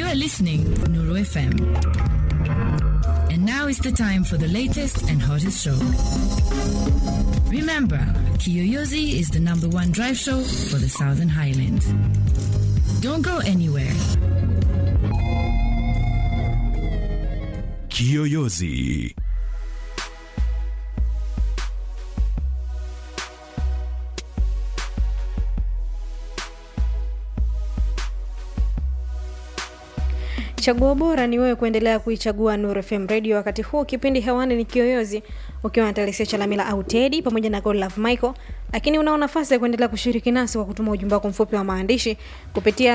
You are listening Nuru FM. And now is the time for the latest and hottest show. Remember, Kiyoyozi is the number one drive show for the Southern Highlands. Don't go anywhere. Kiyoyozi. Chaguo bora ni wewe kuendelea kuichagua Nuru FM Radio. Wakati huu kipindi hewani ni Kiyoyozi, ukiwa na Telesia Chalamila au Tedi pamoja na God Love Michael, lakini unao nafasi ya kuendelea kushiriki nasi kwa kutuma ujumbe wako mfupi wa maandishi kupitia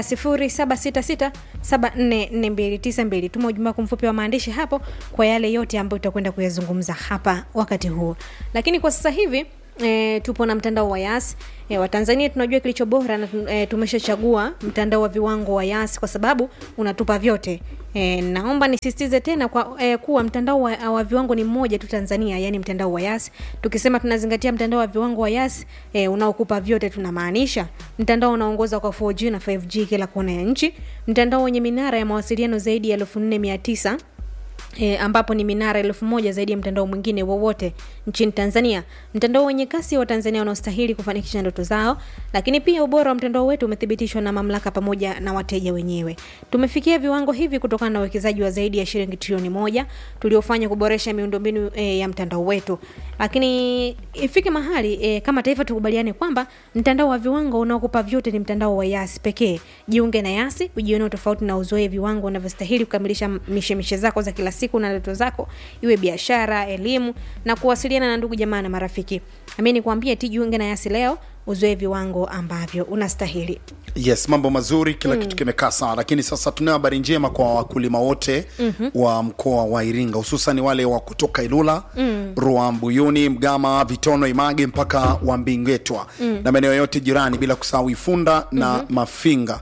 0766744292. Tuma ujumbe wako mfupi wa maandishi hapo kwa yale yote ambayo tutakwenda kuyazungumza hapa wakati huu, lakini kwa sasa hivi E, tupo na mtandao wa Yas. E, Watanzania tunajua kilicho bora na e, tumeshachagua mtandao wa viwango wa Yas kwa sababu unatupa vyote. E, naomba nisisitize tena kwa e, kuwa mtandao wa, wa viwango ni mmoja tu Tanzania, yani mtandao wa Yas. Tukisema tunazingatia mtandao wa viwango wa Yas e, unaokupa vyote, tunamaanisha mtandao unaongoza kwa 4G na 5G kila kona ya nchi, mtandao wenye minara ya mawasiliano zaidi ya 4900 E, ambapo ni minara elfu moja zaidi ya mtandao mwingine wowote nchini Tanzania, mtandao wenye kasi wa Tanzania wanaostahili kufanikisha ndoto zao. Lakini pia ubora wa mtandao wetu umethibitishwa na mamlaka pamoja na wateja wenyewe. Tumefikia viwango hivi kutokana na uwekezaji wa zaidi ya shilingi trilioni moja tuliofanya kuboresha miundombinu e, ya mtandao wetu. Lakini ifike mahali e, kama taifa tukubaliane kwamba mtandao wa viwango unaokupa vyote ni mtandao wa Yasi pekee. Jiunge na Yasi ujione tofauti na uzoe viwango unavyostahili kukamilisha mishemishe zako za kila siku na ndoto zako, iwe biashara, elimu na kuwasiliana na ndugu jamaa na marafiki. Amini kuambia ti jiunge na Yasi leo uzoe viwango ambavyo unastahili. Yes, mambo mazuri, kila kitu kimekaa sawa, lakini sasa tunayo habari njema kwa wakulima wote wa mkoa wa Iringa, hususan wale wa kutoka Ilula, Ruaha, Mbuyuni, Mgama, Vitono, Image mpaka Wambingetwa na maeneo yote jirani, bila kusahau Ifunda na Mafinga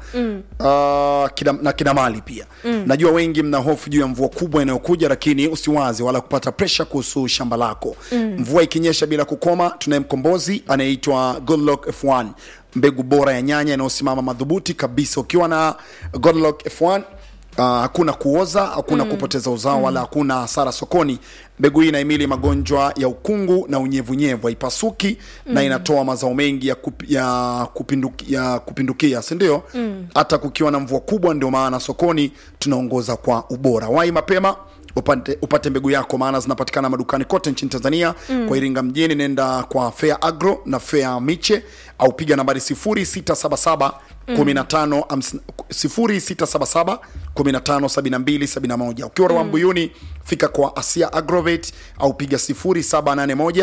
uh, kida, na Kidamali pia. Najua wengi mna hofu juu ya mvua kubwa inayokuja, lakini usiwaze wala kupata presha kuhusu shamba lako. Mvua ikinyesha bila kukoma, tunaye mkombozi anayeitwa Goodluck F1 mbegu bora ya nyanya inayosimama madhubuti kabisa. Ukiwa na Godlock F1 uh, hakuna kuoza, hakuna kupoteza uzao wala hakuna hasara sokoni. Mbegu hii inahimili magonjwa ya ukungu na unyevunyevu, haipasuki na inatoa mazao mengi ya, kup, ya, kupinduki, ya kupindukia, si ndio? Hata kukiwa na mvua kubwa, ndio maana sokoni tunaongoza kwa ubora. Wai mapema upate, upate mbegu yako maana zinapatikana madukani kote nchini Tanzania. Kwa Iringa mjini nenda kwa Fair Agro na Fair Miche au piga nambari 0677 15 0677 15 72 71. Ukiwa Ruaha Mbuyuni fika kwa Asia Agrovet au piga 0781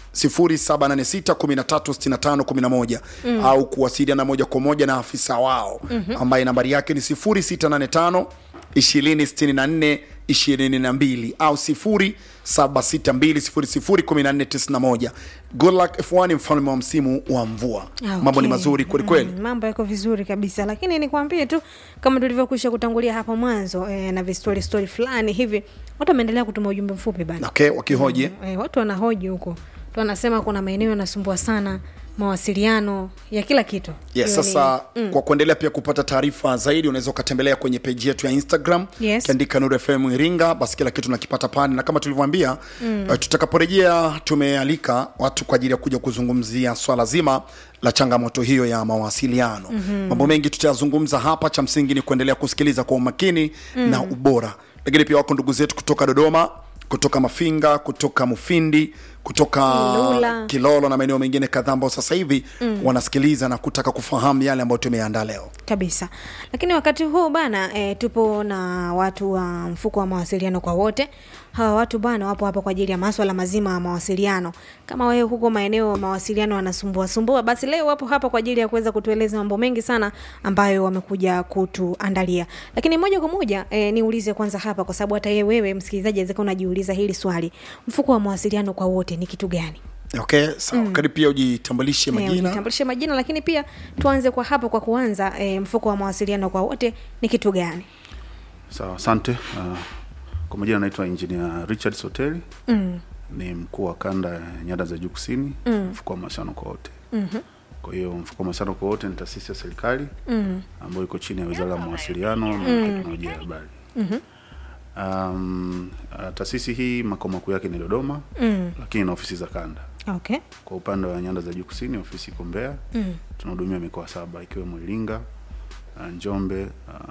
0786136511 au kuwasiliana moja kwa moja na afisa wao ambaye nambari yake ni 0685 2064 22 au 0762001491. Goodluck F1 ni mfalme wa msimu wa mvua. Mambo ni mazuri kweli kweli. Mm, mambo yako vizuri kabisa, lakini nikwambie tu kama tulivyokwisha kutangulia hapo mwanzo eh, na vistori stori fulani hivi, watu wameendelea kutuma ujumbe mfupi bana. Okay, wakihoji Eh, watu wanahoji huko tu, wanasema kuna maeneo yanasumbua sana mawasiliano ya kila kitu. Yes, Hiyo ni- sasa kwa kuendelea pia kupata taarifa zaidi unaweza ukatembelea kwenye peji yetu ya Instagram Yes. kiandika Nuru FM Iringa, basi kila kitu nakipata pale, na kama tulivyoambia uh, tutakaporejea tumealika watu kwa ajili ya kuja kuzungumzia swala zima la changamoto hiyo ya mawasiliano. Mambo mengi tutayazungumza hapa, cha msingi ni kuendelea kusikiliza kwa umakini na ubora, lakini pia wako ndugu zetu kutoka Dodoma kutoka Mafinga, kutoka Mufindi, kutoka Ilula. Kilolo na maeneo mengine kadhaa ambao sasa hivi wanasikiliza na kutaka kufahamu yale ambayo tumeandaa leo. kabisa lakini wakati huu bana e, tupo na watu wa mfuko wa mawasiliano kwa wote hawa watu bana wapo hapa kwa ajili ya maswala mazima ya mawasiliano kama wewe huko maeneo mawasiliano yanasumbua sumbua basi leo wapo hapa kwa ajili ya kuweza kutueleza mambo mengi sana ambayo wamekuja kutuandalia lakini moja kwa moja e, niulize kwanza hapa kwa sababu hata yeye wewe msikilizaji awezeka unajiuliza hili swali mfuko wa mawasiliano kwa wote ni kitu gani Okay, sawa. Karibu pia ujitambulishe Eh, majina. ujitambulishe majina lakini pia tuanze kwa hapa kwa kuanza e, mfuko wa mawasiliano kwa wote ni kitu gani Sawa, asante. Uh, kwa majina naitwa Engineer Richard Soteli mm. ni mkuu wa kanda ya nyanda za juu kusini Mm. mfuko wa mawasiliano kwa wote. Mhm. Kwa hiyo mfuko wa mawasiliano kwa wote ni taasisi ya serikali mm. ambayo iko chini ya Wizara ya Mawasiliano na Teknolojia ya Habari. mm-hmm. Um, uh, taasisi hii makao makuu yake ni Dodoma mm. lakini na ofisi za kanda. okay Kwa upande wa nyanda za juu kusini, ofisi iko Mbeya mm. tunahudumia mikoa saba ikiwemo Iringa, uh, Njombe,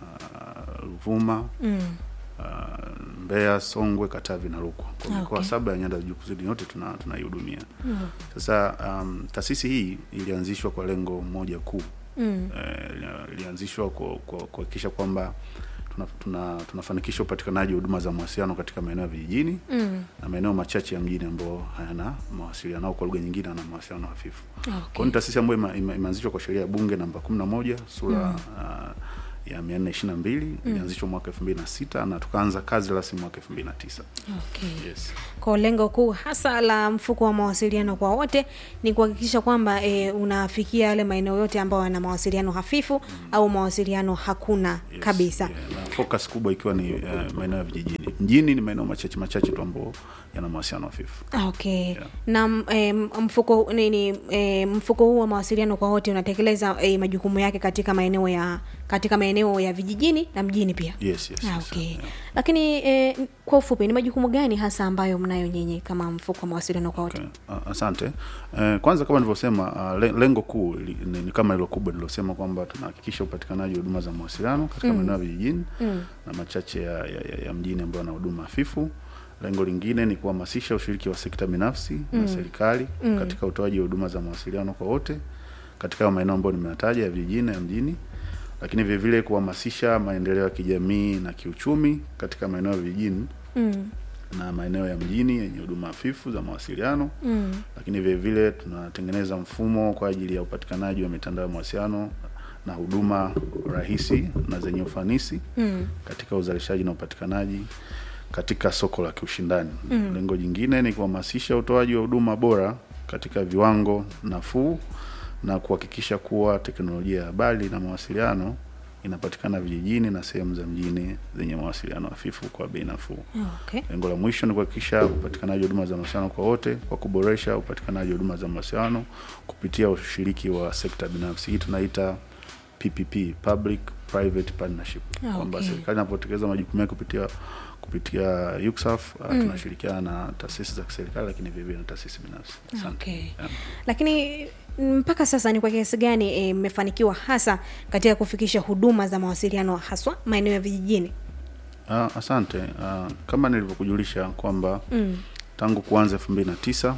uh, Ruvuma mm. uh, Mbeya, Songwe, Katavi na Rukwa. Kwa mikoa Okay. saba ya nyanda za juu kusini yote tuna tunaihudumia. Sasa um, taasisi hii ilianzishwa kwa lengo moja kuu Mm. eh, ilianzishwa kwa- kwa- kuhakikisha kwamba tuna, tuna, tunafanikisha upatikanaji wa huduma za mawasiliano katika maeneo ya vijijini Mm. na maeneo machache ya mjini ambayo hayana mawasiliano au kwa lugha nyingine ana mawasiliano hafifu. Kwa hiyo okay ni taasisi ambayo ima- ima- imeanzishwa kwa sheria ya bunge namba 11 sura uh, ya 422 ilianzishwa mwaka 2006 na tukaanza kazi rasmi mwaka 2009. okay Yes. kwa lengo kuu hasa la mfuko wa mawasiliano kwa wote ni kuhakikisha kwamba e, unafikia yale maeneo yote ambayo yana mawasiliano hafifu au mawasiliano hakuna Yes, kabisa yeah, na focus kubwa ikiwa ni uh, maeneo ya vijijini. Mjini ni maeneo machache machache tu ambayo yana mawasiliano hafifu. okay Yeah. na m- e, mfuko nini e, mfuko huu wa mawasiliano kwa wote unatekeleza e, majukumu yake katika maeneo ya katika maeneo ya vijijini na mjini pia Yes, yes, Ah, yes, okay. yeah. lakini e, kwa ufupi ni majukumu gani hasa ambayo mnayo nyinyi kama mfuko wa mawasiliano kwa wote Okay. Uh, asante. Uh, kwanza kama nilivyosema uh, le- lengo kuu li- ni, ni kama hilo kubwa nililosema kwamba tunahakikisha upatikanaji wa huduma za mawasiliano katika maeneo ya vijijini na machache ya, ya, ya, ya mjini ambayo yana huduma hafifu. Lengo lingine ni kuhamasisha ushiriki wa sekta binafsi na serikali katika utoaji wa huduma za mawasiliano kwa wote katika hayo maeneo ambayo nimeyataja ya vijijini na ya mjini, lakini vile vile kuhamasisha maendeleo ya kijamii na kiuchumi katika maeneo ya vijijini mm. na maeneo ya mjini yenye huduma hafifu za mawasiliano Mm. lakini vile vile tunatengeneza mfumo kwa ajili ya upatikanaji wa mitandao ya mawasiliano na huduma rahisi na zenye ufanisi Mm. katika uzalishaji na upatikanaji katika soko la kiushindani. Mm. Lengo jingine ni kuhamasisha utoaji wa huduma bora katika viwango nafuu na kuhakikisha kuwa teknolojia ya habari na mawasiliano inapatikana vijijini na sehemu za mjini zenye mawasiliano hafifu kwa bei nafuu. okay Lengo la mwisho ni kuhakikisha upatikanaji wa huduma za mawasiliano kwa wote kwa kuboresha upatikanaji wa huduma za mawasiliano kupitia ushiriki wa sekta binafsi. Hii tunaita PPP, public private partnership, Ah, kwamba okay. serikali inapotekeleza majukumu yake kupitia kupitia UCSAF uh, tunashirikiana na taasisi za kiserikali lakini vile vile na taasisi binafsi. Asante. Okay. Yeah. lakini mpaka sasa ni kwa kiasi gani eh, mmefanikiwa hasa katika kufikisha huduma za mawasiliano haswa maeneo ya vijijini Ah, asante. Ah, kama nilivyokujulisha kwamba mm. tangu kuanza elfu mbili na tisa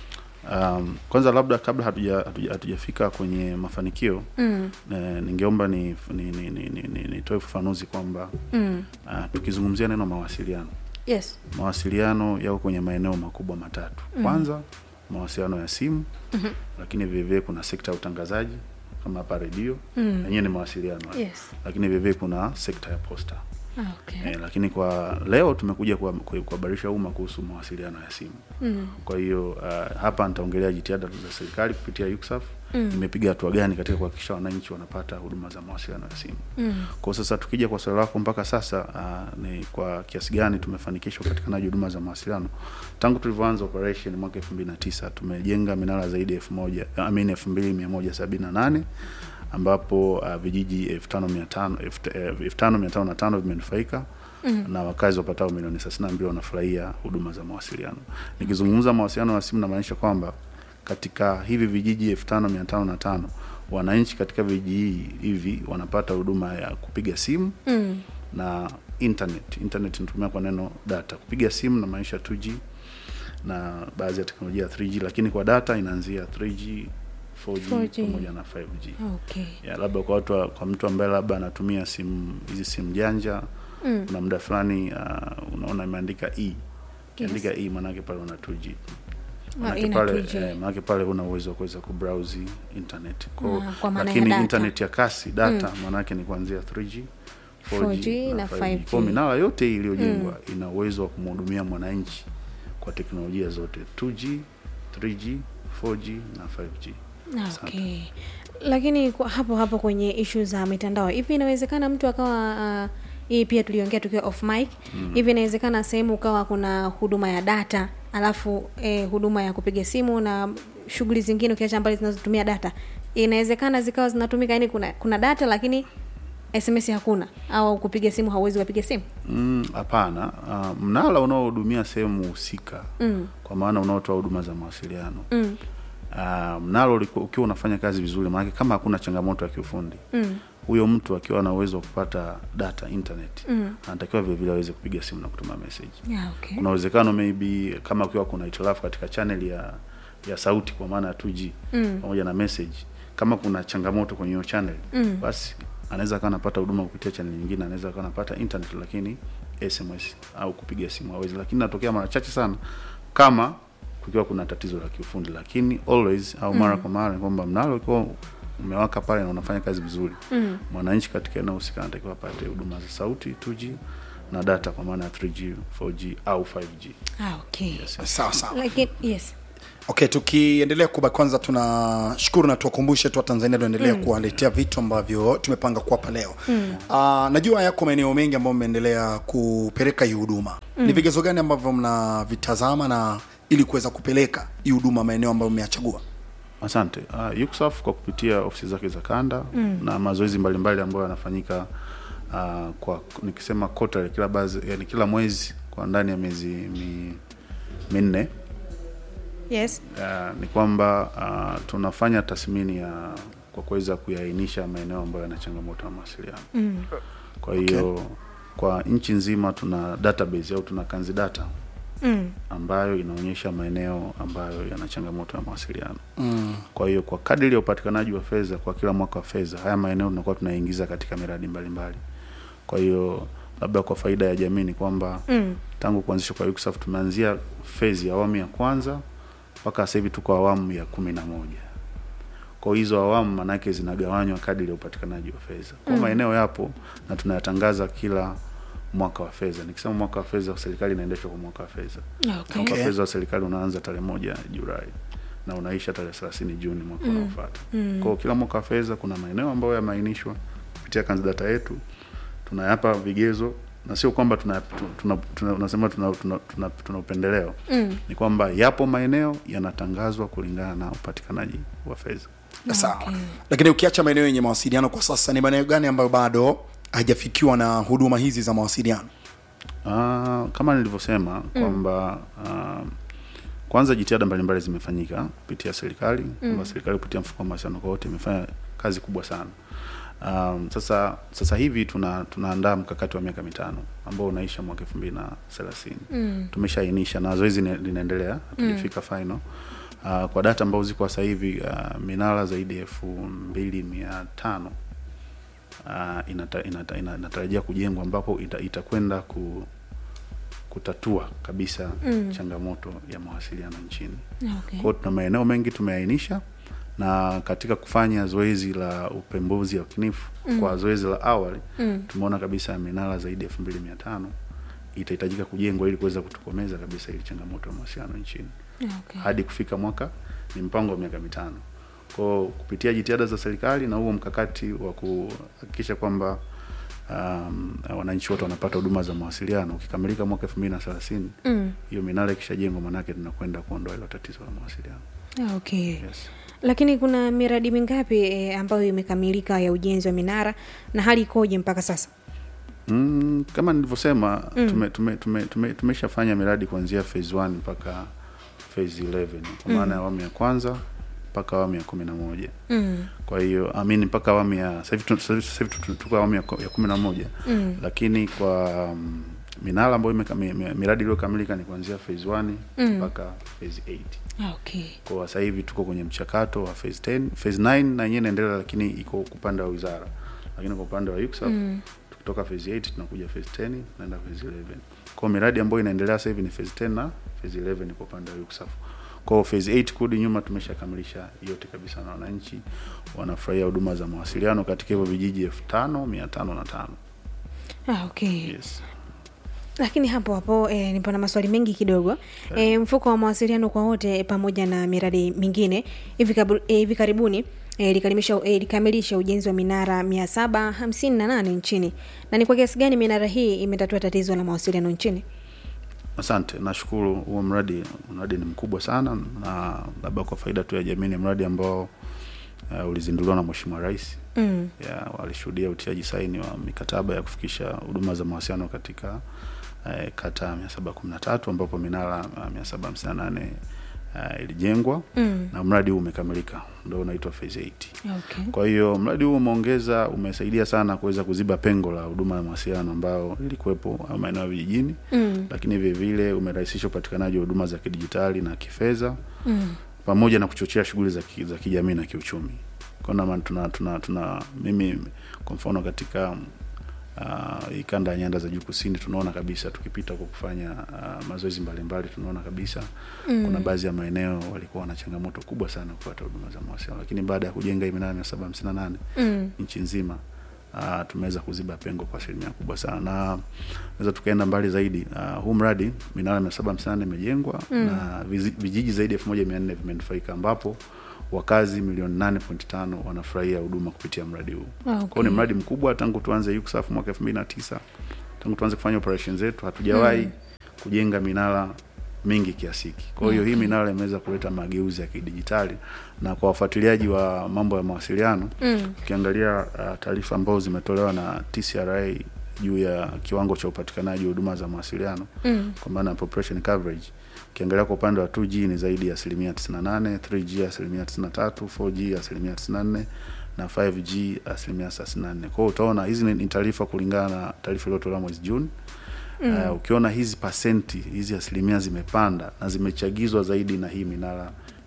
um, kwanza labda kabla hatuja- hatuja- hatujafika kwenye mafanikio Mm. eh, ningeomba ni ni, ni, ni, ni, ni, nitoe ufafanuzi kwamba Mm. uh, tukizungumzia neno mawasiliano yes mawasiliano yako kwenye maeneo makubwa matatu kwanza mawasiliano ya simu Mhm. lakini vilevile kuna sekta ya utangazaji kama hapa redio Mm. yenyewe ni mawasiliano yes lakini vilevile kuna sekta ya posta Ah, okay. Eh, lakini kwa leo tumekuja kuwa- ku- kuhabarisha umma kuhusu mawasiliano ya simu. Mm. Kwa hiyo uh, hapa nitaongelea jitihada za serikali kupitia UCSAF imepiga hatua gani katika kuhakikisha wananchi wanapata huduma za mawasiliano ya simu. Mm. Kwa sasa tukija kwa swali lako mpaka sasa uh, ni kwa kiasi gani tumefanikisha upatikanaji wa huduma za mawasiliano. Tangu tulivyoanza operation mwaka 2009 tumejenga minara zaidi ya 1000 I mean 2178 ambapo uh, vijiji 5500 eh, 5505 vimenufaika mm. na wakazi wapatao milioni 32 wanafurahia huduma za mawasiliano. Nikizungumza mawasiliano ya simu namaanisha kwamba katika hivi vijiji 5505 wananchi katika vijiji hivi wanapata huduma ya kupiga simu Mm. na internet. Internet inatumia kwa neno data. Kupiga simu na maanisha 2G na baadhi ya teknolojia ya 3G, lakini kwa data inaanzia 3G, 4G, 4G. pamoja na 5G. okay Ya, labda kwa watu wa- kwa mtu ambaye labda anatumia simu hizi simu janja Mm. kuna muda fulani uh, unaona imeandika e ukiandika e maanake pale una 2G Maanake ina pale 2G. eh, maanake pale huna uwezo wa kuweza kubrowse internet kwa, Ah, kwa maana ya lakini data. internet ya kasi data maanake ni kuanzia 3G 4G na 5G. Kwa minara yote hii iliyojengwa ina uwezo wa kumhudumia mwananchi kwa teknolojia zote 2G 3G 4G na 5G Asante. okay lakini kwa hapo hapo kwenye ishu za mitandao hivi inawezekana mtu akawa uh, hii pia tuliongea tukiwa off mic hivi inawezekana sehemu ukawa kuna huduma ya data alafu eh, huduma ya kupiga simu na shughuli zingine ukiacha mbali zinazotumia data inawezekana zikawa zinatumika yani kuna kuna data lakini sms hakuna au kupiga simu hauwezi ukapiga simu Mm, hapana uh, mnala unaohudumia sehemu husika mm. kwa maana unaotoa huduma za mawasiliano Mm. uh, mnalo uliko- ukiwa unafanya kazi vizuri maanake kama hakuna changamoto ya kiufundi Mm. huyo mtu akiwa na uwezo wa kupata data internet Mm. anatakiwa vilevile aweze kupiga simu na kutuma message Yeah, okay. kuna uwezekano maybe kama ukiwa kuna hitilafu katika channel ya ya sauti kwa maana ya 2G Mm. pamoja na message kama kuna changamoto kwenye hiyo channel Mm. basi anaweza akawa anapata huduma kupitia channel nyingine anaweza akawa anapata internet lakini SMS au kupiga simu hawezi lakini natokea mara chache sana kama kukiwa kuna tatizo la kiufundi lakini always au mara kwa mara ni kwamba mnalo ukiwa umewaka pale na unafanya kazi vizuri Mm. mwananchi katika eneo husika anatakiwa apate huduma za sauti 2G na data kwa maana ya 3G 4G au 5G Ah, okay. yes. sawa sawa Lakini yes. okay tukiendelea kuba kwanza tunashukuru na tuwakumbushe tu watanzania tuendelea mm. kuwaletea vitu ambavyo tumepanga kuwapa leo mm. uh, najua yako maeneo mengi ambayo mmeendelea kupeleka hii huduma mm. ni vigezo gani ambavyo mnavitazama na ili kuweza kupeleka hii huduma maeneo ambayo mmeyachagua Asante. Uh, UCSAF kwa kupitia ofisi zake za kanda mm. na mazoezi mbalimbali ambayo yanafanyika uh, kwa nikisema quarterly, kila bazi, yani kila mwezi kwa ndani ya miezi mi, minne Yes. uh, ni kwamba uh, tunafanya tathmini ya kwa kuweza kuyaainisha maeneo ambayo yana changamoto ya mawasiliano Mm. kwa hiyo kwa nchi nzima tuna database au tuna kanzi data Mm. ambayo inaonyesha maeneo ambayo yana changamoto ya mawasiliano mm. kwa hiyo kwa kadiri ya upatikanaji wa fedha kwa kila mwaka wa fedha haya maeneo tunakuwa tunaingiza katika miradi mbalimbali kwa hiyo labda kwa faida ya jamii ni kwamba Mm. tangu kuanzishwa kwa UCSAF tumeanzia fezi ya awamu ya kwanza mpaka sasa hivi tuko awamu ya kumi na moja kwa hizo awamu manake zinagawanywa kadiri ya upatikanaji wa fedha kwa maeneo yapo na tunayatangaza kila mwaka wa fedha nikisema mwaka wa fedha serikali inaendeshwa kwa mwaka wa fedha Okay. mwaka Okay. wa fedha wa serikali unaanza tarehe moja Julai na unaisha tarehe 30 Juni mwaka unaofuata. Mm. Kwa hiyo kila mwaka wa fedha kuna maeneo ambayo yameainishwa kupitia kanzi data yetu, tunayapa vigezo na sio kwamba tuna, tuna, tuna, unasema tuna, tuna, tuna, tuna upendeleo Mm. ni kwamba yapo maeneo yanatangazwa kulingana na upatikanaji wa fedha. sawa Okay. lakini ukiacha maeneo yenye mawasiliano kwa sasa ni maeneo gani ambayo bado hajafikiwa na huduma hizi za mawasiliano Ah, kama nilivyosema kwamba ah, kwanza jitihada mbalimbali zimefanyika kupitia serikali kwamba serikali kupitia mfuko wa mawasiliano kwa wote imefanya kazi kubwa sana. Um, sasa sasa hivi tuna tunaandaa mkakati wa miaka mitano ambao unaisha mwaka elfu mbili na thelathini. Mm. Tumeshaainisha na zoezi lina- linaendelea, hatujafika final. Uh, kwa data ambazo ziko sasa hivi uh, minara zaidi ya elfu mbili mia tano uh, inata, inata, ina- inatarajia kujengwa ambapo ita, itakwenda ku, kutatua kabisa Mm. changamoto ya mawasiliano nchini. Okay. Kwa hiyo tuna maeneo mengi tumeainisha na katika kufanya zoezi la upembuzi yakinifu mm. kwa zoezi la awali Mm. tumeona kabisa minara zaidi ya elfu mbili mia tano itahitajika kujengwa ili kuweza kutokomeza kabisa ili changamoto ya mawasiliano nchini Okay. hadi kufika mwaka ni mpango wa miaka mitano kwao kupitia jitihada za serikali na huo mkakati wa kuhakikisha kwamba um, wananchi wote wanapata huduma za mawasiliano ukikamilika mwaka elfu mbili na thelathini Mm. hiyo minara ikishajengwa manake tunakwenda kuondoa hilo tatizo la mawasiliano Ah, Okay. yes. Lakini kuna miradi mingapi e, ambayo imekamilika ya ujenzi wa minara na hali ikoje mpaka sasa? Mm, kama nilivyosema mm. tume, tume, tume, tume, tumeshafanya miradi kuanzia phase 1 mpaka phase 11 kwa maana ya awamu ya kwanza mpaka awamu ya kumi na moja Mm. kwa hiyo amini mpaka awamu ya sasa hivi tu- sasa hivi- sasa hivi tu- tuko awamu ya ko- ya kumi na moja Mm. lakini kwa um, minara ambayo imeka- mi- mi- miradi iliyokamilika ni kuanzia phase 1 Mm. mpaka phase 8 Ah, Okay. kwa sasa hivi tuko kwenye mchakato wa phase 10 phase 9 na yenyewe inaendelea lakini iko upande wa wizara lakini kwa upande wa UCSAF Mm. tukitoka phase 8 tunakuja phase 10 naenda phase 11 kwa miradi ambayo inaendelea sasa hivi ni phase 10 na phase 11 kwa upande wa UCSAF kwa phase 8 kurudi nyuma tumeshakamilisha yote kabisa na wananchi wanafurahia huduma za mawasiliano katika hivyo vijiji 5505 Ah, okay. yes Lakini hapo hapo e, nipo na maswali mengi kidogo. E, mfuko wa mawasiliano kwa wote e, pamoja na miradi mingine hivi kabu- e, hivi karibuni e, likalimisha e, likamilisha ujenzi wa minara 758 nchini. Na ni kwa kiasi gani minara hii imetatua tatizo la mawasiliano nchini? Asante, nashukuru. Huo mradi mradi ni mkubwa sana, na labda kwa faida tu ya jamii, ni mradi ambao uh, ulizinduliwa na Mheshimiwa Rais Mm. ya walishuhudia utiaji saini wa mikataba ya kufikisha huduma za mawasiliano katika eh, kata ya 713 ambapo minara uh, 758 uh, ilijengwa Mm. na mradi huu umekamilika, ndio unaitwa phase 8. Okay. Kwa hiyo mradi huu umeongeza, umesaidia sana kuweza kuziba pengo la huduma ya mawasiliano ambao ilikuwepo maeneo ya vijijini, Mm. lakini vile vile umerahisisha upatikanaji wa huduma za kidijitali na kifedha Mm. pamoja na kuchochea shughuli za, ki, za kijamii na kiuchumi. Kwa maana tuna, tuna, tuna mimi kwa mfano katika uh, hii kanda ya nyanda za juu kusini tunaona kabisa tukipita kwa kufanya uh, mazoezi mbalimbali tunaona kabisa Mm. kuna baadhi ya maeneo walikuwa wana changamoto kubwa sana kupata huduma za mawasiliano, lakini baada ya kujenga hii minara mia saba hamsini na nane Mm. nchi nzima uh, tumeweza kuziba pengo kwa asilimia kubwa sana na naweza tukaenda mbali zaidi. Uh, huu mradi minara mia saba hamsini na nane imejengwa Mm. na vizi- vijiji zaidi ya elfu moja mia nne vimenufaika ambapo wakazi milioni nane point tano wanafurahia huduma kupitia mradi huu. Okay. Kwa hiyo ni mradi mkubwa tangu tuanze UCSAF mwaka elfu mbili na tisa tangu tuanze kufanya operation zetu hatujawahi Mm. kujenga minara mingi kiasi hiki. Kwa hiyo hii minara imeweza kuleta mageuzi ya kidijitali, na kwa wafuatiliaji wa mambo ya mawasiliano Mm. ukiangalia uh, taarifa ambazo zimetolewa na TCRA juu ya kiwango cha upatikanaji wa huduma za mawasiliano Mm. kwa maana ya population coverage, ukiangalia kwa upande wa 2G ni zaidi ya asilimia 98, 3G asilimia 93, 4G asilimia 94 na 5G asilimia 34. Kwa hiyo utaona hizi ni ni taarifa kulingana na taarifa iliyotolewa mwezi Juni. Mm. Uh, ukiona hizi pasenti hizi asilimia zimepanda na zimechagizwa zaidi na hii minara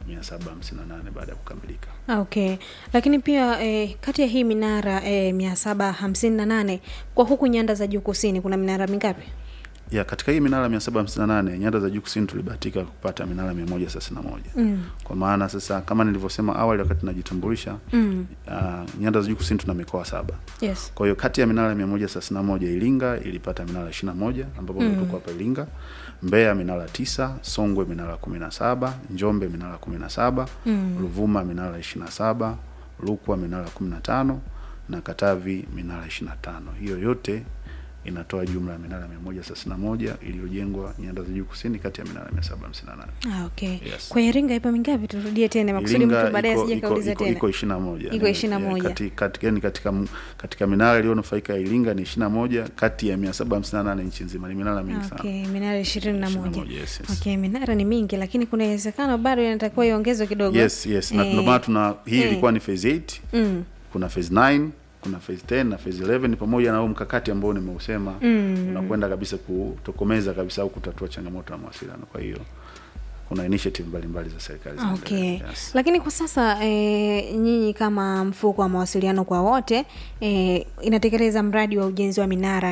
758 baada ya kukamilika. Okay, lakini pia eh, kati ya hii minara eh, mia saba hamsini na nane kwa huku nyanda za juu kusini kuna minara mingapi? ya katika hii minara 758 nyanda za juu kusini tulibahatika kupata minara 131 Mm. kwa maana sasa kama nilivyosema awali wakati najitambulisha Mm. uh, nyanda za juu kusini tuna mikoa saba Yes. kwa hiyo kati ya minara 131 Iringa ilipata minara 21 ambapo mm. tuko hapa Iringa Mbeya minara tisa Songwe minara 17 Njombe minara 17 Mm. Ruvuma minara 27 Rukwa minara 15 na Katavi minara 25 hiyo yote inatoa jumla ya minara 131 iliyojengwa nyanda za juu kusini kati ya minara 758 Ah, okay. Yes. Kwa Iringa ipo mingapi? Turudie tena makusudi mtu baadaye iko- asije iko- kauliza iko- tena. iko ishirini na moja Iko ishirini na Eh, moja. kati- kati- yaani katika m- katika minara iliyonufaika ya Iringa ni ishirini na moja kati ya mia saba hamsini na nane nchi nzima. Ni minara mingi sana. Okay, minara ishirini na Ishirini na moja. moja, yes, yes. Okay, minara ni mingi lakini kuna uwezekano bado inatakiwa iongezwe kidogo. Yes, yes. Na Eh, ndio maana tuna hii eh. ilikuwa ni phase 8, Mm. kuna phase 9, kuna phase 10 na phase 11 pamoja na huo mkakati ambao nimeusema Mm. unakwenda kabisa kutokomeza kabisa au kutatua changamoto ya mawasiliano. Kwa hiyo kuna initiative mbalimbali za serikali Okay. zinaendelea. Yes. Lakini kwa sasa e, nyinyi kama mfuko wa mawasiliano kwa wote e, inatekeleza mradi wa ujenzi wa minara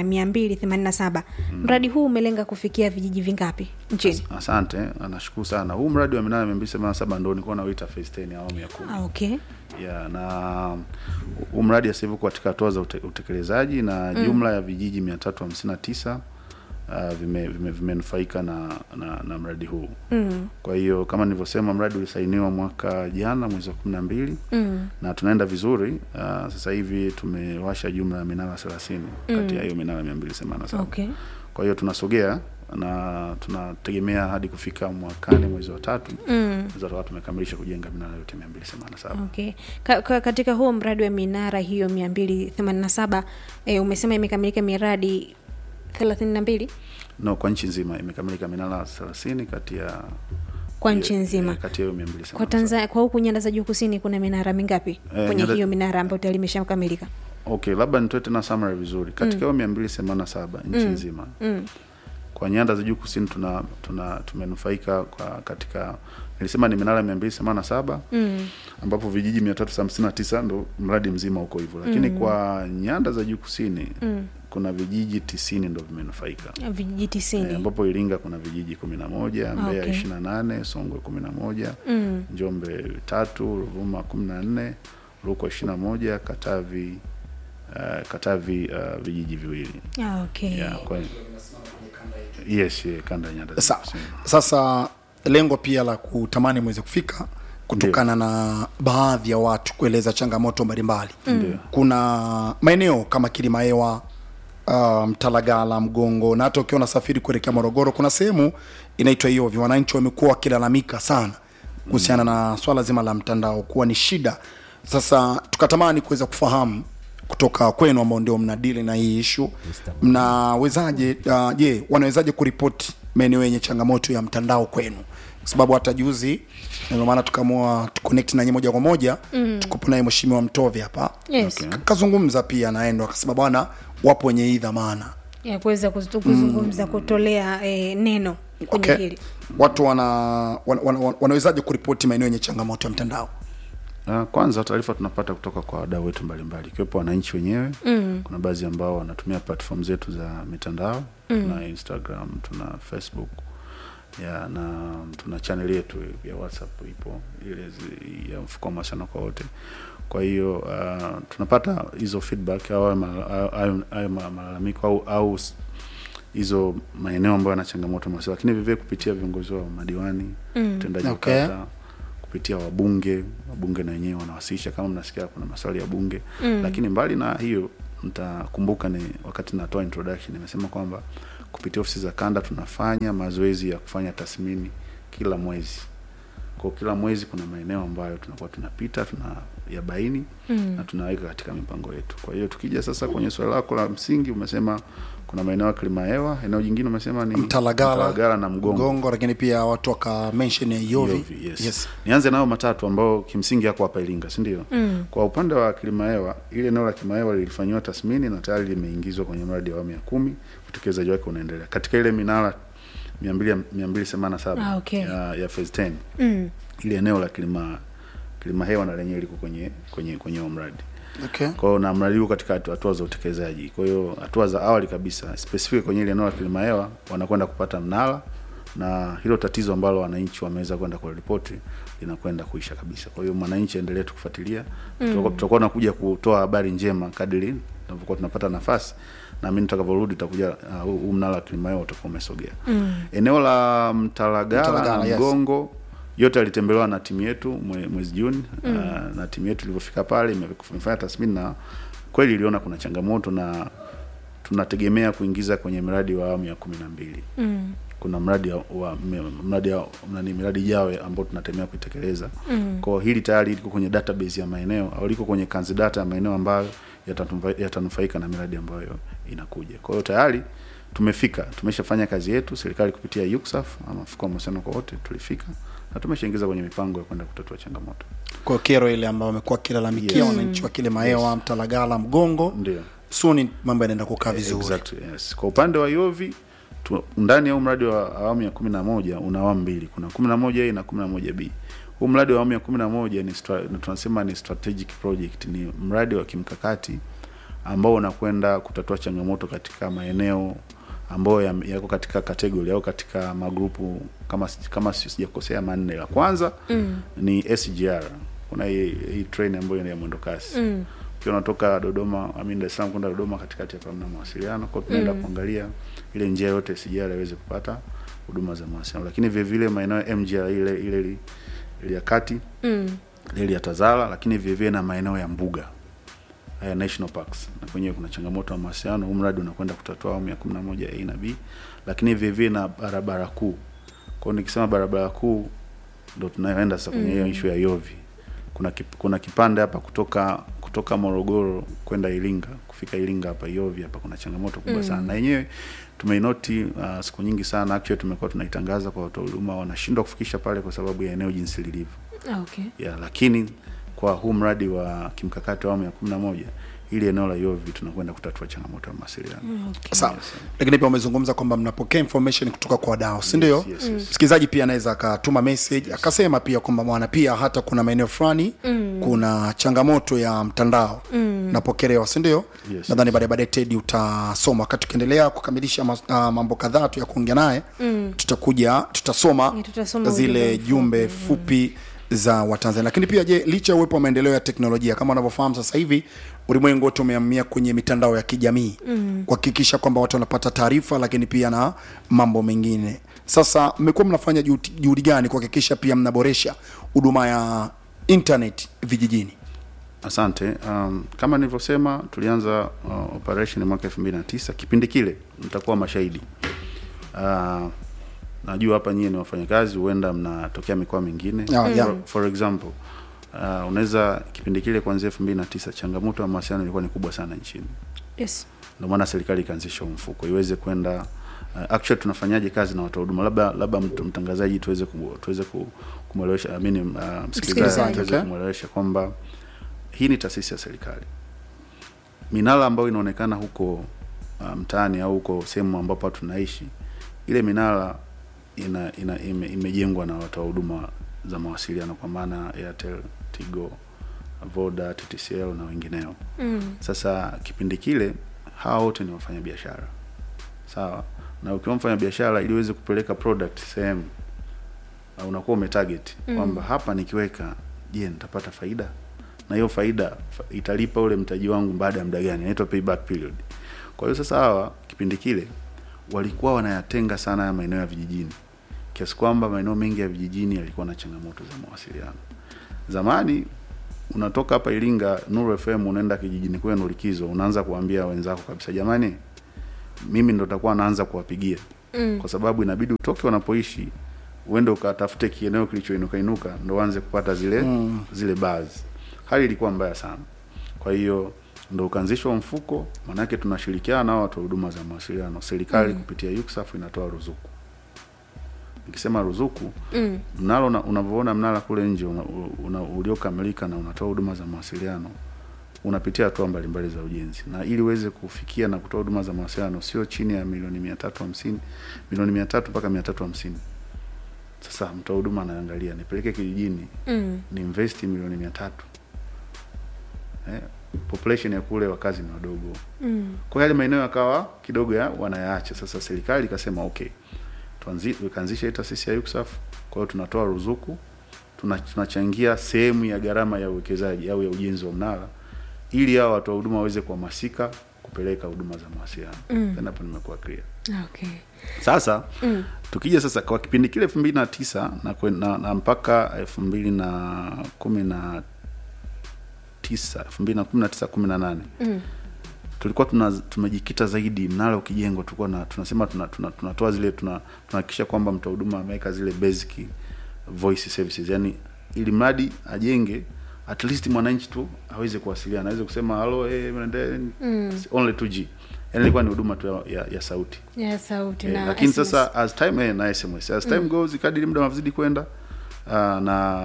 287. Mradi huu umelenga kufikia vijiji vingapi nchini? Asante, nashukuru sana. Huu mradi wa minara 287 ndio nilikuwa nauita phase 10 ya awamu ya kumi. Ah, okay. ya na huu mradi sasa hivi uko katika hatua za ute- utekelezaji na jumla ya vijiji 359 uh, vime, vime, vimenufaika na, na, na mradi huu. Mm. Kwa hiyo kama nilivyosema, mradi ulisainiwa mwaka jana mwezi wa kumi na mbili Mm. na tunaenda vizuri. Uh, sasa hivi tumewasha jumla ya minara 30 kati ya hiyo minara 287. Okay. Kwa hiyo tunasogea na tunategemea hadi kufika mwakani mwezi wa tatu Mm. tutakuwa tumekamilisha kujenga minara yote 287. Okay. Ka, ka, katika huo mradi wa minara hiyo 287 e, umesema imekamilika miradi 32 No, kwa nchi nzima imekamilika minara 30 kati ya kwa ya- nchi nzima. ya- kati ya hiyo 287. Kwa Tanzania, kwa huku nyanda za juu kusini kuna minara mingapi kwenye nyanda- hiyo minara ambayo tayari imeshakamilika? Okay, labda nitoe tena summary vizuri. Katika hiyo 287 nchi nzima. Mm. Kwa nyanda za juu kusini tuna tuna tumenufaika kwa katika nilisema ni minara 287 Mm. ambapo vijiji 359 ndo mradi mzima uko hivyo. Lakini kwa nyanda za juu kusini Mm. kuna vijiji 90 ndo vimenufaika. Vijiji Eh, tisini. ambapo Iringa kuna vijiji 11, Mbeya Okay. 28, Songwe 11, Mm. Njombe tatu, Ruvuma 14, Rukwa 21, Katavi uh, Katavi uh, vijiji viwili. Ah, okay. Yeah, kwa yes, yeah, kanda ya nyanda za Sa, kusini. sasa lengo pia la kutamani mweze kufika kutokana na baadhi ya watu kueleza changamoto mbalimbali Ndio. kuna maeneo kama Kilimaewa uh, Mtalagala, Mgongo na hata ukiwa unasafiri kuelekea Morogoro, kuna sehemu inaitwa Iovi. Wananchi wamekuwa wakilalamika sana kuhusiana na swala zima la mtandao kuwa ni shida sasa tukatamani kuweza kufahamu kutoka kwenu ambao ndio mnadili na hii ishu mnawezaje uh, je wanawezaje kuripoti maeneo yenye changamoto ya mtandao kwenu kwa sababu hata juzi ndio maana tukaamua tuconnect nanyi moja kwa moja mm. tukupo naye mheshimiwa mtove hapa Yes. Okay. Ka- kazungumza pia naendo akasema bwana wapo wenye hii dhamana ya kuweza kuzu- kuzungumza kutolea eh, neno kwenye okay. hili watu wana, wana, wana, wanawezaje kuripoti maeneo yenye changamoto ya mtandao Uh, kwanza taarifa tunapata kutoka kwa wadau wetu mbalimbali ikiwepo wananchi wenyewe mm. kuna baadhi ambao wanatumia platform zetu za mitandao mm. tuna instagram tuna facebook ya na tuna channel yetu ya whatsapp ipo ile zi- ya mfuko wa mawasiliano kwa wote kwa hiyo uh, tunapata hizo feedback au hayo mala- hayo- hayo- hayo ma- malalamiko au, au s- hizo maeneo ambayo yana changamoto mawasiliano lakini vivyo kupitia viongozi wa madiwani Mm. utendaji Okay. wa kata kupitia wabunge wabunge na wenyewe wanawasilisha kama mnasikia kuna maswali ya bunge Mm. lakini mbali na hiyo mtakumbuka ni wakati natoa introduction nimesema kwamba kupitia ofisi za kanda tunafanya mazoezi ya kufanya tathmini kila mwezi kwa kila mwezi kuna maeneo ambayo tunakuwa tunapita tuna yabaini Mm. na tunaweka katika mipango yetu kwa hiyo tukija sasa kwenye swali lako la msingi umesema kuna maeneo ya kilimahewa eneo jingine umesema ni Mtalagala, Mtalagala na mgongo mgongo lakini pia watu waka mention ya yovi, Yovi, yes. Yes. nianze nayo matatu ambao kimsingi yako hapa Iringa si ndio Mm. kwa upande wa Kilimahewa ile eneo la Kilimahewa lilifanyiwa tathmini na tayari limeingizwa kwenye mradi wa awamu ya kumi utekelezaji wake unaendelea katika ile minara 200 287 Ah, okay. ya, ya phase 10 Mm. ile eneo la Kilima Kilimahewa na lenyewe liko kwenye kwenye kwenye huo mradi Okay. kwa hiyo na mradi huu katika hatu- hatua za utekelezaji. Kwa hiyo hatua za awali kabisa specific kwenye ile eneo la Kilimahewa wanakwenda kupata mnara na hilo tatizo ambalo wananchi wameweza kwenda kuripoti linakwenda kuisha kabisa. Kwa hiyo mwananchi aendelee tu kufuatilia, tutakuwa tutakuwa nakuja kutoa habari njema kadiri tunavyokuwa tunapata nafasi na mimi nitakavyorudi tutakuja uh, huu huu mnara wa Kilimahewa utakuwa umesogea. Mm. Eneo la Mtalagala, Mtalagala, na yes. Mgongo yote alitembelewa na timu yetu mwe- mwezi Juni mm. uh, na timu yetu ilivyofika pale ime- imefanya tathmini na kweli iliona kuna changamoto na tunategemea kuingiza kwenye mradi wa awamu ya kumi na mbili Mm. kuna mradi wa, wa me- mradi wa, nani miradi jawe ambao tunategemea kuitekeleza Mm. kwa hili tayari liko kwenye database ya maeneo au liko kwenye kanzi data ya maeneo ambayo yatatumfa- yatanufaika na miradi ambayo inakuja kwa hiyo tayari tumefika tumeshafanya kazi yetu serikali kupitia UCSAF ama mfuko wa mahusiano kwa wote tulifika na tumeshaingiza kwenye mipango ya kwenda kutatua changamoto kwa kero ile ambayo wamekuwa wakilalamikia Yes. wananchi wa kile maewa Yes. mtalagala mgongo ndio suni mambo yanaenda kukaa vizuri Exactly, yes. Kwa upande wa Yovi tu, ndani ya huu mradi wa awamu ya kumi na moja una awamu mbili, kuna kumi na moja A na kumi na moja B. Huu mradi wa awamu ya kumi na moja ni stra, tunasema ni strategic project, ni mradi wa kimkakati ambao unakwenda kutatua changamoto katika maeneo ambayo yam- yako katika kategori au katika magrupu kama si- kama si- sijakosea manne. La kwanza Mm. ni SGR, kuna hii, hii train ambayo ni ya mwendo kasi Mm. ukiwa unatoka Dodoma I mean Dar es Salaam kwenda Dodoma, katikati hapa mna mawasiliano, kwa hiyo tunaenda Mm. kuangalia ile njia yote SGR iweze kupata huduma za mawasiliano, lakini vile vile maeneo ya MGR ile ile ile- ile ya kati Mm. ile ya Tazara, lakini vile vile na maeneo ya mbuga haya national parks, na kwenyewe kuna changamoto ya mawasiliano. Huu mradi unakwenda kutatua awamu ya 11 A na B, lakini vile vile na barabara kuu. Kwa hiyo nikisema barabara kuu ndo tunayoenda sasa kwenye hiyo Mm. issue ya Yovi. Kuna kip, kuna kipande hapa kutoka kutoka Morogoro kwenda Iringa, kufika Iringa hapa Yovi hapa kuna changamoto kubwa Mm. sana. Na yenyewe tumeinoti uh, siku nyingi sana actually tumekuwa tunaitangaza kwa watoa huduma wanashindwa kufikisha pale kwa sababu ya eneo jinsi lilivyo Ah, okay. ya lakini kwa huu mradi wa kimkakati wa awamu ya kumi na moja ili eneo la Yovi tunakwenda kutatua changamoto ya mawasiliano. Mm, okay. sawa lakini pia umezungumza kwamba mnapokea information kutoka kwa wadau si ndio Yes, yes, yes. msikilizaji pia anaweza akatuma message akasema pia kwamba bwana pia hata kuna maeneo fulani Mm. kuna changamoto ya mtandao Mm. napokelewa si ndio Yes, nadhani yes. baadaye baadaye tedi utasoma wakati tukiendelea kukamilisha mas- ah, mambo kadhaa tu ya kuongea naye Mm. tutakuja tutasoma Yeah, tutasoma zile ujumbe jumbe mfupi. fupi za watanzania lakini pia je licha ya uwepo wa maendeleo ya teknolojia kama unavyofahamu sasa hivi ulimwengu wote umeamia kwenye mitandao ya kijamii Mm. kuhakikisha kwamba watu wanapata taarifa lakini pia na mambo mengine sasa mmekuwa mnafanya juhudi juhudi gani kuhakikisha pia mnaboresha huduma ya internet vijijini Asante. Um, kama nilivyosema tulianza uh, operation mwaka 2009. Kipindi kile mtakuwa mashahidi. Uh, najua hapa nyie ni wafanyakazi, huenda mnatokea mikoa mingine. Ah, yeah. For, for example uh, unaweza kipindi kile kuanzia elfu mbili na tisa changamoto ya mawasiliano ilikuwa ni kubwa sana nchini yes ndio maana serikali ikaanzisha huu mfuko iweze kwenda uh, actually tunafanyaje kazi na watoa huduma labda labda mtu- mtangazaji tuweze ku, tuweze ku, kumwelewesha I mean, uh, msikilizaji Msikilizaji, tuweze okay. kumwelewesha kwamba hii ni taasisi ya serikali minara ambayo inaonekana huko uh, mtaani au huko sehemu ambapo watu tunaishi ile minara ina, ina ime, imejengwa na watoa huduma za mawasiliano kwa maana Airtel, Tigo, Voda, TTCL na wengineo. mm. Sasa kipindi kile hawa wote ni wafanyabiashara sawa, na ukiwa mfanya biashara ili uweze kupeleka product sehemu na unakuwa umetarget Mm. kwamba hapa nikiweka, je, nitapata faida na hiyo faida fa- italipa ule mtaji wangu baada ya muda gani? Inaitwa payback period. Kwa hiyo sasa hawa kipindi kile walikuwa wanayatenga sana ya maeneo ya vijijini, kiasi kwamba maeneo mengi ya vijijini yalikuwa na changamoto za mawasiliano. Zamani unatoka hapa Iringa Nuru FM unaenda kijijini kwenu likizo, unaanza kuambia wenzako kabisa, jamani, mimi ndo takuwa naanza kuwapigia Mm. kwa sababu inabidi utoke wanapoishi uende ukatafute kieneo kilichoinuka inuka ndo uanze kupata zile Mm. zile buzz. Hali ilikuwa mbaya sana. Kwa hiyo ndo ukaanzishwa mfuko, maanake tunashirikiana nao watoa huduma za mawasiliano. Serikali Mm. kupitia UCSAF inatoa ruzuku. Nikisema ruzuku, Mm. mnalo una- unavyoona mnara kule nje una, una, uliokamilika na unatoa huduma za mawasiliano unapitia hatua mbalimbali za ujenzi, na ili uweze kufikia na kutoa huduma za mawasiliano sio chini ya milioni mia tatu hamsini milioni mia tatu mpaka mia tatu hamsini Sasa mtoa huduma anaangalia nipeleke kijijini Mm. ni invest milioni mia tatu eh, population ya kule wakazi ni wadogo Mm. kwa hiyo yale maeneo yakawa kidogo ya wanayaacha. Sasa serikali ikasema okay, tuanzi tukaanzisha hii taasisi ya UCSAF. Kwa hiyo tunatoa ruzuku, tuna, tunachangia sehemu ya gharama ya uwekezaji au ya ujenzi wa mnara ili hao watoa huduma waweze kuhamasika kupeleka huduma za mawasiliano. Mm. Then hapo nimekuwa clear. Okay. Sasa Mm. tukija sasa kwa kipindi kile elfu mbili na tisa na, kwen- na, na mpaka elfu mbili na kumi na tisa elfu mbili na kumi na tisa kumi na nane Mm. tulikuwa tuna, tumejikita zaidi mnara ukijengwa tulikuwa na, tunasema tuna, tuna, tunatoa zile tuna tunahakikisha kwamba mtoa huduma ameweka zile basic voice services yani ili mradi ajenge at least mwananchi tu aweze kuwasiliana aweze kusema halo eh mnaendelea Mm. only 2G yani ilikuwa ni huduma tu ya, ya, ya sauti Ya sauti Eh, na lakini SMS. sasa as time eh, na SMS as time goes kadiri muda unavyozidi kwenda uh, na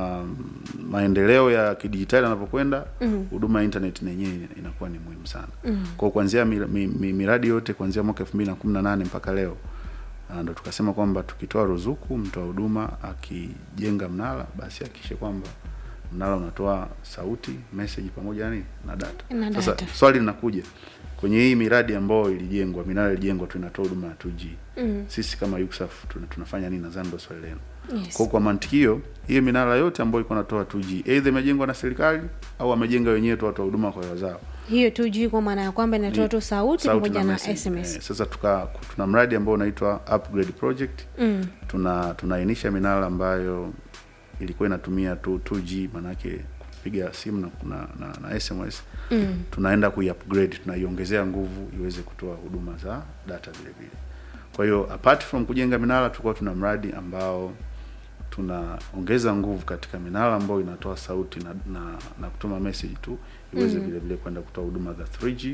maendeleo ya kidijitali yanavyokwenda Mm. huduma ya internet na yenyewe inakuwa ni muhimu sana Mm. kwa kuanzia mi, mi, mi, miradi yote kuanzia mwaka 2018 mpaka leo uh, ndo tukasema kwamba tukitoa ruzuku mtoa huduma akijenga mnara basi hakikishe kwamba mnara unatoa sauti message pamoja nani na data Na sasa data. swali linakuja kwenye hii miradi ambayo ilijengwa minara ilijengwa tu inatoa huduma ya 2G Mm. sisi kama UCSAF tuna, tunafanya nini nadhani ndio swali lenu Yes. kwa kwa mantiki hiyo hiyo minara yote ambayo iko natoa 2G either imejengwa na serikali au wamejenga wenyewe tu watoa huduma kwa wazao hiyo tu juu kwa maana ya kwamba inatoa Ni tu sauti pamoja na message. SMS. Eh, sasa tuka tuna mradi ambao unaitwa upgrade project Mm. tuna tunainisha minara ambayo ilikuwa inatumia tu 2G manake kupiga simu na, na, na, na SMS Mm. tunaenda kuiupgrade tunaiongezea nguvu iweze kutoa huduma za data vile vile kwa hiyo apart from kujenga minara tulikuwa tuna mradi ambao tunaongeza nguvu katika minara ambayo inatoa sauti na, na, na kutuma message tu iweze Mm. vile vile kwenda kutoa huduma za 3G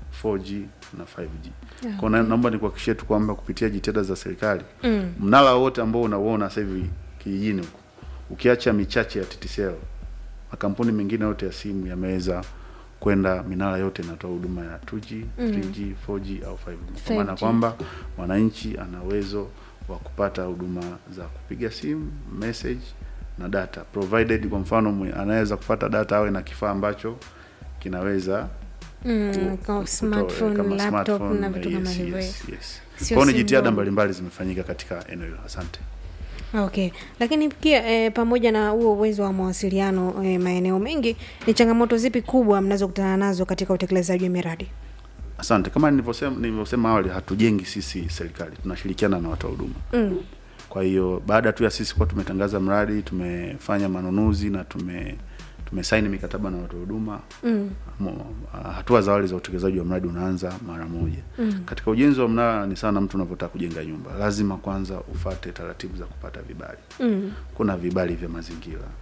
4G na 5G Yeah. kwa na- naomba nikuhakikishie tu kwamba kupitia jitihada za serikali Mm. mnara wote ambao unauona sasa hivi kijijini huko ukiacha michache ya TTCL makampuni mengine yote ya simu yameweza kwenda minara yote inatoa huduma ya 2G, Mm. 3G, 4G au 5G. Kwa maana 5G. kwamba mwananchi ana uwezo wa kupata huduma za kupiga simu, message na data provided. Kwa mfano mwe- anaweza kupata data awe na kifaa ambacho kinaweza Mm. ku- Kwa kutoa- smartphone, kama laptop smartphone, na vitu kama yes, hivyo. yes, yes. Sio Kwa hiyo ni simu jitihada ndogo. mbalimbali zimefanyika katika eneo hilo. Asante. Okay, lakini pia eh, pamoja na huo uwezo wa mawasiliano eh, maeneo mengi, ni changamoto zipi kubwa mnazokutana nazo katika utekelezaji wa miradi? Asante. Kama nilivyosema nilivyosema awali, hatujengi sisi serikali, tunashirikiana na watoa huduma. Mm. Kwa hiyo baada tu ya sisi kuwa tumetangaza mradi, tumefanya manunuzi na tume tumesaini mikataba na watoa huduma Mm. mo- ah, hatua za awali za utekelezaji wa mradi unaanza mara moja. Mm. Katika ujenzi wa mnara ni sana mtu unavyotaka kujenga nyumba, lazima kwanza ufate taratibu za kupata vibali. Mm. Kuna vibali vya mazingira,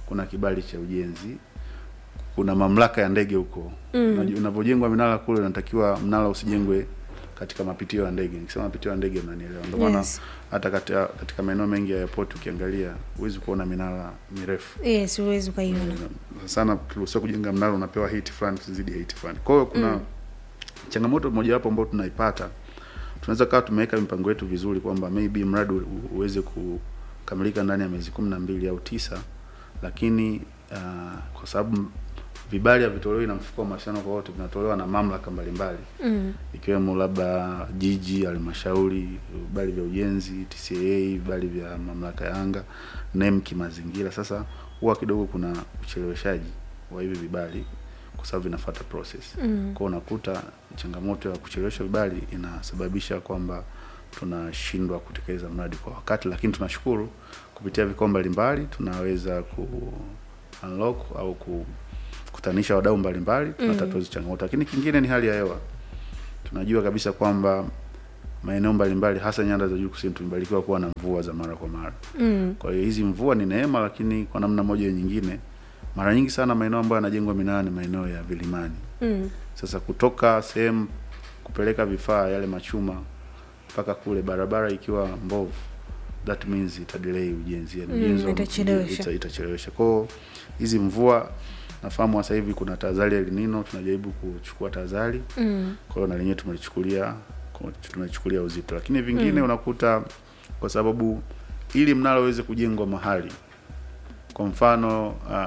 kuna kibali cha ujenzi kuna mamlaka ya ndege huko mm. unavyojengwa minara kule unatakiwa mnara usijengwe katika mapitio ya ndege nikisema mapitio ya ndege mnanielewa ndio maana Yes. hata katika, katika maeneo mengi ya airport ukiangalia huwezi kuona minara mirefu yes huwezi ukaiona sana turuhusiwa kujenga mnara unapewa height fulani zidi height fulani kwa hiyo kuna mm. changamoto mojawapo ambayo tunaipata tunaweza kawa tumeweka mipango yetu vizuri kwamba maybe mradi u- uweze kukamilika ndani ya miezi kumi na mbili au tisa lakini uh, kwa sababu vibali havitolewi na mfuko wa mawasiliano kwa wote vinatolewa na mamlaka mbalimbali mm. ikiwemo labda jiji halmashauri vibali vya ujenzi tca vibali vya mamlaka ya anga nem kimazingira sasa huwa kidogo kuna ucheleweshaji wa hivi vibali kwa sababu vinafuata process Mm. kwao unakuta changamoto ya kuchelewesha vibali inasababisha kwamba tunashindwa kutekeleza mradi kwa wakati lakini tunashukuru kupitia vikao mbalimbali tunaweza ku unlock au ku kutanisha wadau mbalimbali tunatatua hizo changamoto lakini kingine ni hali ya hewa tunajua kabisa kwamba maeneo mbalimbali hasa nyanda za juu kusini tumebarikiwa kuwa na mvua za mara kwa mara Mm. kwa hiyo hizi mvua ni neema lakini kwa namna moja au nyingine mara nyingi sana maeneo ambayo yanajengwa minara ni maeneo ya vilimani Mm. sasa kutoka sehemu kupeleka vifaa yale machuma mpaka kule barabara ikiwa mbovu that means ita delay ujenzi yani Mm, ujenzi wa- itachelewesha. ita- itachelewesha kwao hizi mvua nafahamu sasa hivi kuna tahadhari ya El Nino tunajaribu kuchukua tahadhari Mm. kwa hiyo na lenyewe tumelichukulia tumelichukulia uzito lakini vingine unakuta kwa sababu ili mnara uweze kujengwa mahali kwa mfano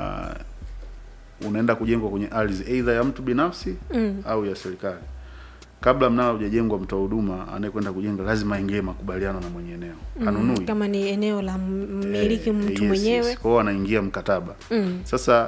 uh, unaenda kujengwa kwenye ardhi aidha ya mtu binafsi Mm. au ya serikali kabla mnara hujajengwa mtoa huduma anayekwenda kujenga lazima aingie makubaliano na mwenye eneo anunui Mm. kama ni eneo la mmiliki Eh, mtu yes, mwenyewe yes. Kwa hiyo anaingia mkataba Mm. sasa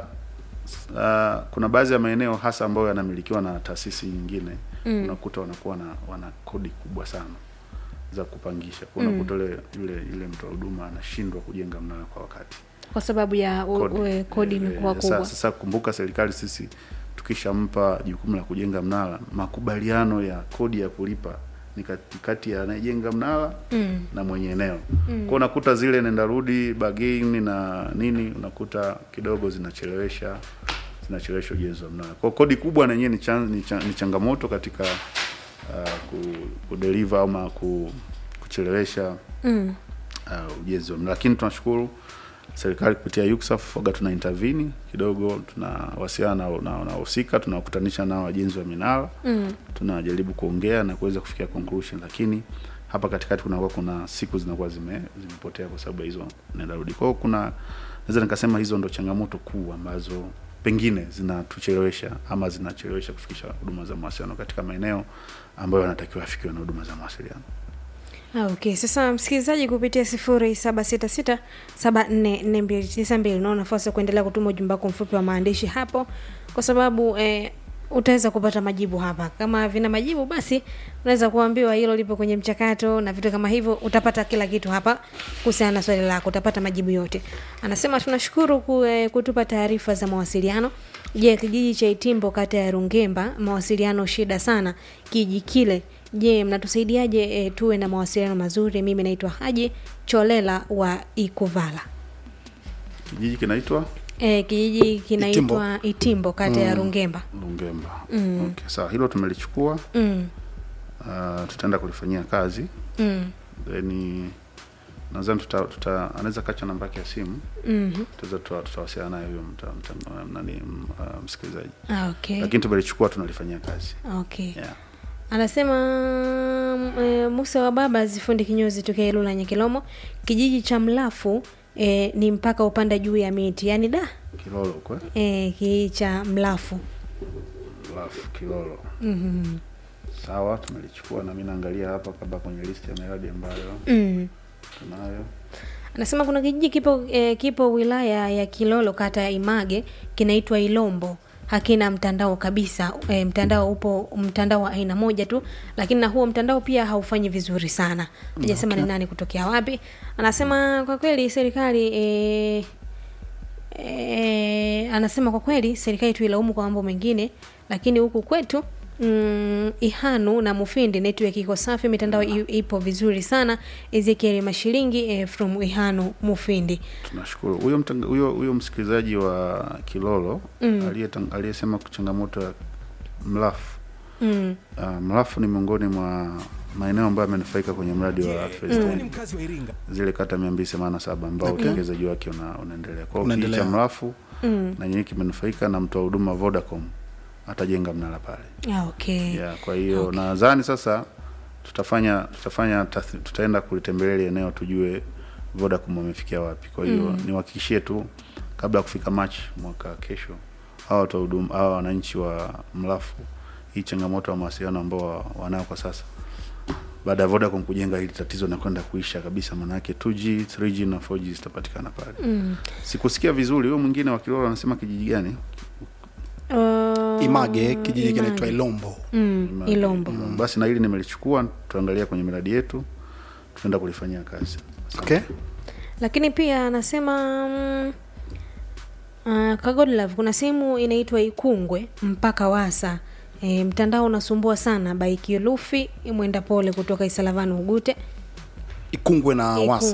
uh, kuna baadhi ya maeneo hasa ambayo yanamilikiwa na taasisi nyingine Mm. unakuta wanakuwa na wana kodi kubwa sana za kupangisha kwa unakuta yule yule yule mtoa huduma anashindwa kujenga mnara kwa wakati kwa sababu ya u- u- kodi Eh, imekuwa eh, kubwa Sasa, sasa kumbuka serikali sisi tukishampa jukumu la kujenga mnara, makubaliano ya kodi ya kulipa ni kati kati ya anayejenga mnara Mm. na mwenye eneo mm. kwa unakuta zile nenda rudi bargain na nini unakuta kidogo zinachelewesha zinachelewesha ujenzi wa mnara kwa kodi kubwa na yenyewe ni, chan, ni, chan, ni changamoto katika uh, ku, kudeliver ama ku, kuchelewesha Mm. uh, ujenzi wa mnara lakini tunashukuru serikali kupitia UCSAF waga tuna intervene kidogo tunawasiliana na na wahusika tunawakutanisha nao wajenzi wa minara Mm. tunajaribu kuongea na kuweza kufikia conclusion lakini hapa katikati kunakuwa kuna siku zinakuwa zime zimepotea kwa sababu ya hizo nenda rudi kwa hiyo kuna naweza nikasema hizo ndo changamoto kuu ambazo pengine zinatuchelewesha ama zinachelewesha kufikisha huduma za mawasiliano katika maeneo ambayo yanatakiwa afikiwe na huduma za mawasiliano Ah, okay sasa msikilizaji kupitia sifuri saba sita sita saba nne nne mbili tisa mbili unao nafasi ya kuendelea kutuma ujumbe wako mfupi wa maandishi hapo kwa sababu eh, utaweza kupata majibu hapa kama vina majibu basi unaweza kuambiwa hilo lipo kwenye mchakato na vitu kama hivyo utapata kila kitu hapa kuhusiana na swali lako utapata majibu yote anasema tunashukuru ku, eh, kutupa taarifa za mawasiliano je kijiji cha itimbo kata ya rungemba mawasiliano shida sana kiji kile je mnatusaidiaje e, tuwe na mawasiliano mazuri mimi naitwa haji cholela wa ikuvala kijiji kinaitwa e, kijiji kinaitwa itimbo, itimbo kata ya rungemba Lungemba. Okay, sawa, hilo tumelichukua. mm, Uh, tutaenda kulifanyia kazi mm, then nadhani tuta, tuta anaweza kacha namba yake ya simu mm. tutaweza tuta- tutawasiliana naye huyo mta, mta, nani m- uh, msikilizaji, Ah, okay. lakini tumelichukua tunalifanyia kazi okay. yeah. anasema mm, e, musa wa baba zifundi kinyozi tokea ilula nyekilomo kijiji cha mlafu e, ni mpaka upanda juu ya miti yaani da Kilolo kwa e, kijiji cha mlafu alafu Kilolo. mm-hmm. Sawa, tumelichukua na mimi naangalia hapa kabla kwenye list ya miradi ambayo mm. tunayo. anasema kuna kijiji kipo eh, kipo wilaya ya kilolo kata ya image kinaitwa ilombo hakina mtandao kabisa e, mtandao upo mtandao wa aina moja tu lakini na huo mtandao pia haufanyi vizuri sana hajasema okay. ni nani kutokea wapi anasema kwa kweli serikali e, e, anasema kwa kweli serikali tuilaumu kwa mambo mengine lakini huku kwetu mm, ihanu na mufindi network iko safi mitandao i- ipo vizuri sana ezekieli mashilingi eh, from ihanu mufindi tunashukuru huyo mtanga- huyo huyo msikilizaji wa kilolo aliyetang- aliyesema changamoto ya mlafu mm. uh, mlafu ni miongoni mwa maeneo ambayo amenufaika kwenye mradi wa First Wewe Aid. ni mkazi wa Iringa. zile kata mia mbili themanini na saba ambao utekelezaji wake una, unaendelea kwa hiyo Unaendelea. kijiji cha mlafu Mm. na nyenye kimenufaika na mtoa huduma Vodacom atajenga mnara pale Ah, okay yeah, kwa hiyo nadhani sasa tutafanya tutafanya tath- tutaenda kulitembelea ile eneo tujue Vodacom wamefikia wapi. Kwa hiyo mm. niwahakikishie tu kabla ya kufika Machi mwaka kesho, hawa watoa huduma hawa wananchi wa Mlafu, hii changamoto ya mawasiliano ambao wa- wanayo kwa sasa baada ya Vodacom kujenga hili tatizo na kwenda kuisha kabisa, maana yake 2G, 3G na 4G zitapatikana pale. mm. Sikusikia vizuri, huyo mwingine wa Kilolo anasema kijiji gani? uh, image kijiji Image. kinaitwa ilombo mm. Image. ilombo Mm, Basi na hili nimelichukua, tutaangalia kwenye miradi yetu, tutaenda kulifanyia kazi. okay lakini pia anasema mm, uh, kagodlove kuna sehemu inaitwa ikungwe mpaka wasa e, mtandao unasumbua sana baikilufi mwenda pole kutoka isalavani ugute ikungwe na Ikungwe. wasa